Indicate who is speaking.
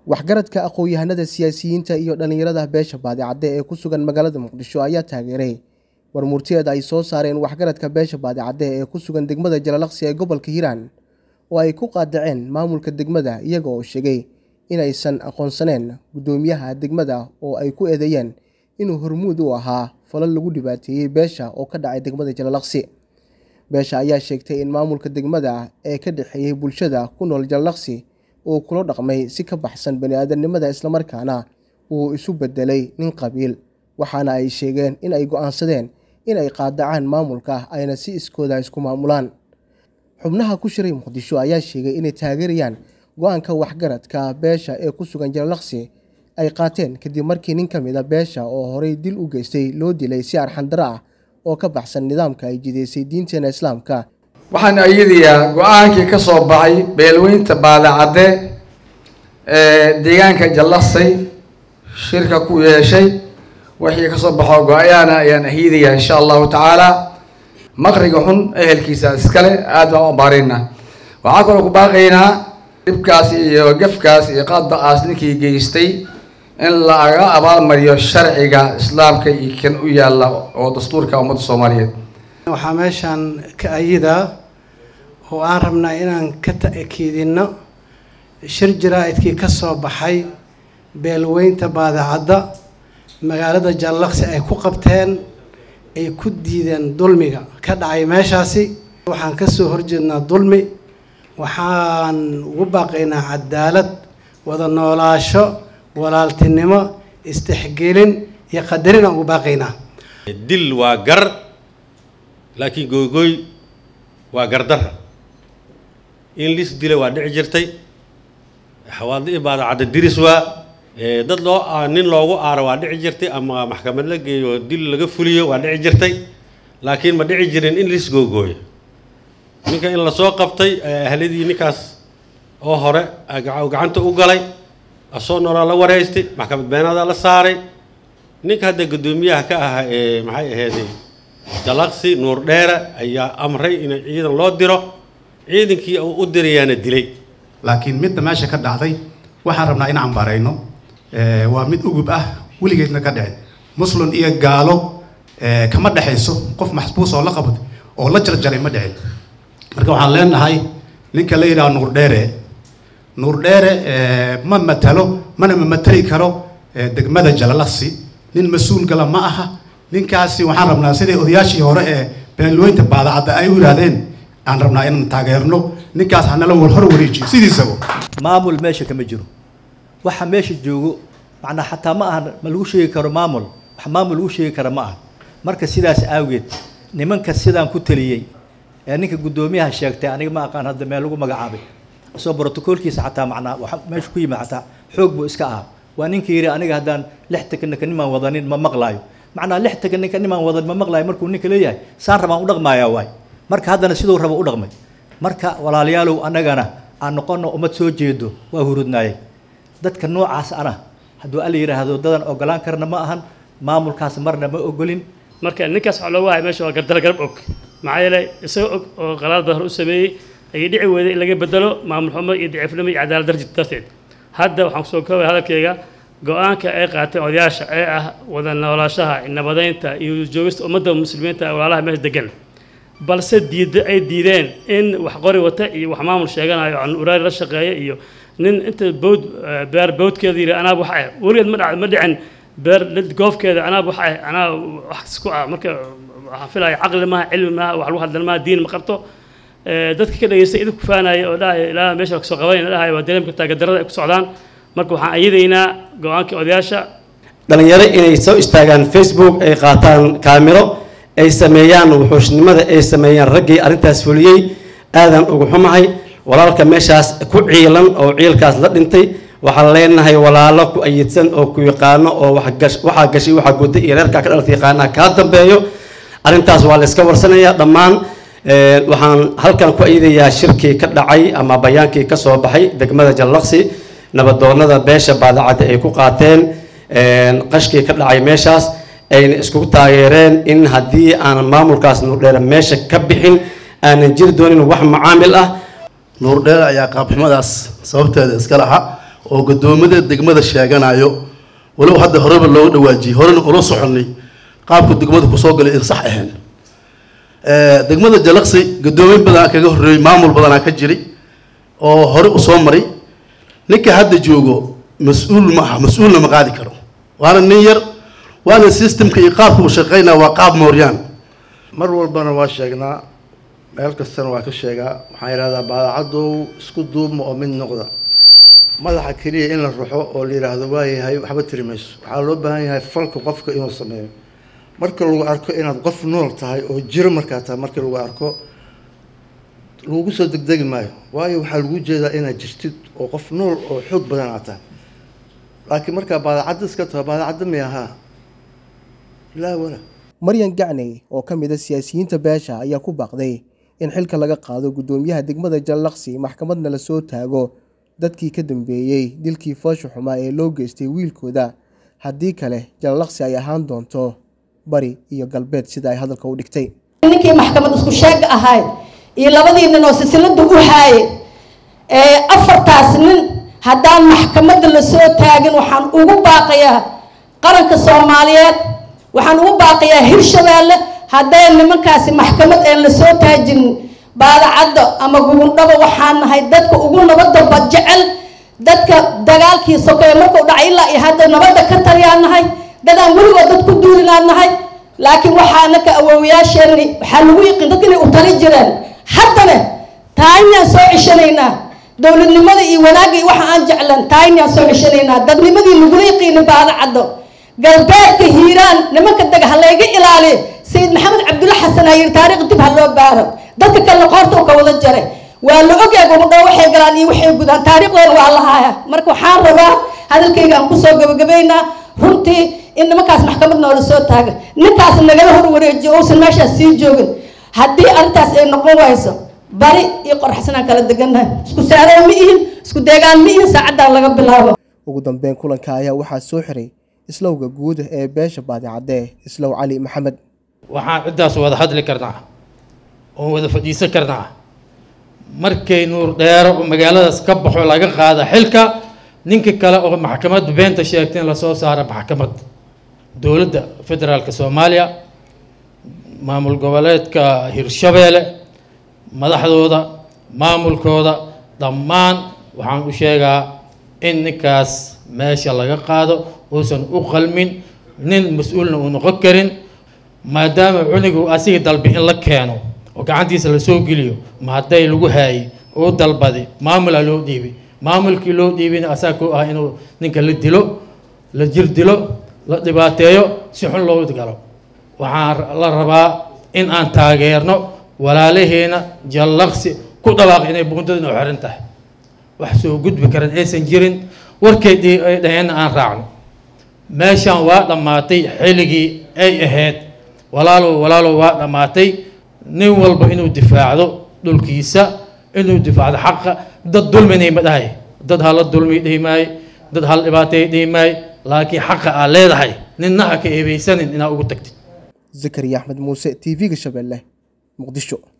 Speaker 1: waxgaradka aqoon-yahanada siyaasiyiinta iyo dhallinyarada beesha baadicadde ee ku sugan magaalada muqdisho ayaa taageeray warmurtiyeed ay soo saareen waxgaradka beesha baadicadde ee ku sugan degmada jalalaqsi ee gobolka hiiraan oo ay ku qaadaceen maamulka degmada iyaga oo sheegay inaysan aqoonsaneen guddoomiyaha degmada oo ay ku eedeeyeen inuu hormuud u ahaa falal lagu dhibaateeyey beesha oo ka dhacay degmada jalalaqsi beesha ayaa sheegtay in maamulka degmada ee ka dhexeeyey bulshada ku nool jalalaqsi uu kula dhaqmay si ka baxsan bani-aadamnimada islamarkaana uu isu bedelay nin qabiil waxaana ay sheegeen in ay go-aansadeen in ay qaadacaan maamulka ayna si iskooda isku maamulaan xubnaha ku shiray muqdisho ayaa sheegay inay taageerayaan go-aanka waxgaradka beesha ee ku sugan jalalaqsi ay qaateen kadib markii nin ka mid a beesha oo horey dil u geystay loo dilay si arxandaro ah oo ka baxsan nidaamka ay jideysay diinteena islaamka
Speaker 2: waxaan ayadayaa go-aankii ka soo baxay beelweynta baadacadde ee deegaanka jallaqsay shirka ku yeeshay wixii kasoo baxo go-ayaana ayaan ahiidayaa insha allahu tacaala maqriga xun ehelkiisa iskale aad baan u abaarina waxaa kaloo ku baaqaynaa dhibkaas iyo gafkaas iyo qadaqaas ninkii geystay in laga abaalmariyo sharciga islaamka iyo kan u yaalla oo dastuurka ummadda soomaaliyeed
Speaker 3: waxaa meeshaan ka ayidaa oo aan rabnaa inaan ka ta'kiidinno shir jaraa'idkii ka soo baxay beelweynta baadacadda magaalada jallaqsi ay ku qabteen ay ku diideen dulmiga ka dhacay meeshaasi waxaan ka soo horjeednaa dulmi waxaan ugu baaqaynaa cadaalad wada noolaasho walaaltinimo istixgelin iyo qadarin aan ugu baaqaynaa
Speaker 4: dil waa gar laakiin googoy waa gardarra in lis dila waa dhici jirtay xawaadi baadacadda diris waa dad loo nin loogu aaro waa dhici jirtay ama maxkamad la geeyo dil laga fuliyo waa dhici jirtay laakiin ma dhici jirin in lis googooyo ninka in lasoo qabtay ahladii ninkaas oo hore gacanta u galay asoo noolaa la wareystay maxkamad beenaadaa la saaray ninka hadda guddoomiyaha ka ahaa ee maxay aheeday jalaqsi nuur dheere ayaa amray in ciidan loo diro ciidankii uu u dirayaana dilay
Speaker 5: laakiin midda meesha ka dhacday waxaan rabnaa inaan barayno waa mid ugub ah weligeedna ka dhicin muslin iyo gaalo kama dhexayso qof maxbuus oo la qabad oo la jarjaray ma dhicin marka waxaan leenahay ninka la yidhaha nuur dheere nuur dheere ma matalo mana ma matali karo degmada jalalaqsi nin mas-uul gala ma aha ninkaasi waxaan rabnaa sidai odayaashii hore ee beelweynta baadacadda ay u yidhaahdeen aan rabnaa inaan taageerno ninkaas hanala hor wareejiyo sidiisaba
Speaker 6: maamul meesha kama jiro waxa meesha joogo macnaa xataa ma aha ma lagu sheegi karo maamul wax maamul lagu sheegi kara ma aha marka sidaas awgeed nimanka sidaan ku taliyey ee ninka guddoomiyaha sheegtay aniga ma aqaan hadda meel lagu magacaabay isoo brotocoolkiisa xataa macnaa waxa meesha ku yimid xataa xoog buu iska ahaa waa ninka yidhi aniga haddaan lix takanaka nimaan wadanin ma maqlaayo macnaa lix takanaka nimaan wadan ma maqlaayo markuu ninka leeyahay saan rabaan u dhaqmaayaa waay marka haddana siduu raba u dhaqmay marka walaalayaalow annagana aan noqono ummad soo jeedo waa hurudnaayay dadka noocaas ana hadduu alla yidhaahdo dadan ogolaan karna ma ahan maamulkaas marna ma ogolin
Speaker 7: marka ninkaas waxaa looga haya meesha waa gardala garab og maxaa yeelay isagoo og oo qalaad badan u sameeyey ayay dhici weyday in laga bedelo maamul xumo iyo daciifnimo iyo cadaalad darji darteed hadda waxaan kusoo koobaya hadalkayga go-aanka ay qaateen odayaasha ee ah wada noolaashaha nabadaynta iyo joogista ummadda muslimiinta walaalaha meesha degan balse diida ay diideen in wax qori wata iyo wax maamul sheeganayo aan uraari la shaqeeya iyo nin inta bawd beer bawdkeeda yidhi anaa wax ah weligeed ma ma dhicin beer goofkeeda anaa wax ah anaa wax isku ah marka waxaan filaya caqli maaha cilmi maaha wax lagu hadlan maaha diin ma qabto dadka ka dhageystay idinku faanaya oo dhahaya ilaa meesha kasoo qabanayna dhahaya waa dareemka taagedarada ay ku socdaan marka waxaan ayadaynaa go-aanka odayaasha
Speaker 8: dhalinyaro inay soo istaagaan facebook ay qaataan kaamiro ay sameeyaan wuxuushnimada ay sameeyaan raggii arrintaas fuliyey aadan ugu xumahay walaalka meeshaas ku ciilan oo ciilkaas la dhintay waxaan leenahay walaalo ku ayidsan oo ku yaqaano oo waxaa gashay waxaa guday iyo reerkaa ka dhalta yaqaanaa kaa dambeeyo arrintaas waa la iska warsanayaa dhammaan waxaan halkan ku ayadayaa shirkii ka dhacay ama bayaankii ka soo baxay degmada jallaqsi nabadoonada beesha baadacadda ay ku qaateen qashkii ka dhacay meeshaas ayna iskugu taageereen in haddii aan maamulkaas nuurdheere meesha ka bixin aanan jiri doonin wax macaamil ah
Speaker 9: nuurdheere ayaa qaabxumadaas sababteeda iska laha oo gudoomada degmada sheeganayo walow hadda horeba looga dhawaajiyey horena ula soconay qaabka degmada kusoo galay in sax ahayn degmada jalaqsi gudoomiye badanaa kaga horreeyey maamul badanaa ka jiray oo hore usoo maray ninka hadda joogo mas-uul ma aha mas-uulna ma qaadi karo waana nin yar waana systemka iyo qaabka uu shaqeynaya waa qaab mooryaan
Speaker 10: mar walbana waa sheegnaa meel kastana waa ka sheegaa waxaan yidhahdaa baadacadow isku duubma oo mid noqda madaxa keliya in la ruxo oo la yidhaahdo waayahay waxba tiri mayso waxaa loo baahan yahay falka qofka inuu sameeyo marka lagu arko inaad qof nool tahay oo jiro markaa tahay marka lagu arko lagu soo degdegi maayo waayo waxaa lagu jeedaa inaad jirtid oo qof nool oo xoog badan aad tahay laakiin markaa baadacadda iska taho baadacadda mi ahaa laa wala
Speaker 1: maryan gacney oo ka mid a siyaasiyiinta beesha ayaa ku baaqday in xilka laga qaado guddoomiyaha degmada jallaqsi maxkamadna la soo taago dadkii ka dambeeyey dilkii foosha xumaa ee loo geystay wiilkooda haddii kale jallaqsi ay ahaan doonto bari iyo galbeed sida ay hadalka u dhigtay
Speaker 11: ninkii maxkamad isku sheega ahayd iyo labadii nin oo silsilada u haaye afartaas nin haddaan maxkamadda lasoo taagin waxaan ugu baaqayaa qaranka soomaaliyeed waxaan ugu baaqayaa hirshabeelle hadday nimankaasi maxkamad een lasoo taajin baadacadda ama gugundhaba waxaan nahay dadka ugu nabadda badjecel dadka dagaalkii sokeeye markuu dhacay ilaa iyo hadda nabadda ka taliyaan nahay dadaan weligood dad ku duulinaan nahay laakiin waxaa naka awoowayaasheenni waxaa lagu yiqiin dadka inay u tali jireen haddana taayinaan soo ceshanaynaa dowladnimada iyo wanaagga iyo waxa aan jeclan taayinaan soo ceshanaynaa dadnimadii lagula yiqiinin baadacaddo galbeedka hiiraan nimanka dega ha layga ilaaliyo sayid maxamed cabdulla xasan ayiri taariikh dib ha loo baaro dadka kalena qoorta u ka wada jaray waa la ogyahay gumudho waxay galaan iyo waxay gudaan taariikhdooda waa la haaya marka waxaan rabaa hadalkayga aan kusoo gabagabaynaa runtii in nimankaas maxkamad noola soo taaga ninkaas nagala hor wareejiyo uusan meeshaas sii joogin haddii arrintaas ay noqon wayso bari iyo qorxsanaan kala degannahay isku saareen ma ihin isku deegaan ma ihin saacaddan laga bilaabo
Speaker 1: ugu dambeyn kulanka ayaa waxaa soo xiray islowga guud ee beesha baadicadde islow cali maxamed
Speaker 12: waxaan ciddaas wada hadli karnaa oon wada fadhiisan karnaa markay nuur dheero oo magaaladaas ka baxo laga qaada xilka ninka kale oo maxkamad beenta sheegta in lasoo saaro maxkamad dowladda federaalka soomaaliya maamul goboleedka hirshabeelle madaxdooda maamulkooda dhammaan waxaan u sheegaa in ninkaas meesha laga qaado uusan u qalmin nin mas-uulna uu noqon karin maadaama cunigu asiga dalbi in la keeno oo gacantiisa lasoo geliyo ma hadday lagu haayey uu dalbaday maamulaa loo dhiibay maamulkii loo dhiibina asaa ku ah inuu ninka la dilo la jir dilo la dhibaateeyo si xun loo galo waxaan la rabaa in aan taageerno walaalaheena jallaqsi ku dhawaaq inay buundadina u xiran tahay wax soo gudbi karan aysan jirin warkay ay dhaheenna aan raacno meeshaan waa dhammaatay xilligii ay ahayd walaalow walaalow waa dhammaatay nin walba inuu difaacdo dhulkiisa inuu difaacdo xaqa dad dulminay ma dhahay dad hala dulmi dhihi maayo dad hal dhibaatay dhihi maayo laakiin xaqa aad leedahay ninna ha ka eebeysanin inaad ugu tagtid
Speaker 1: zakariya axmed muuse t v-ga shabeelle muqdisho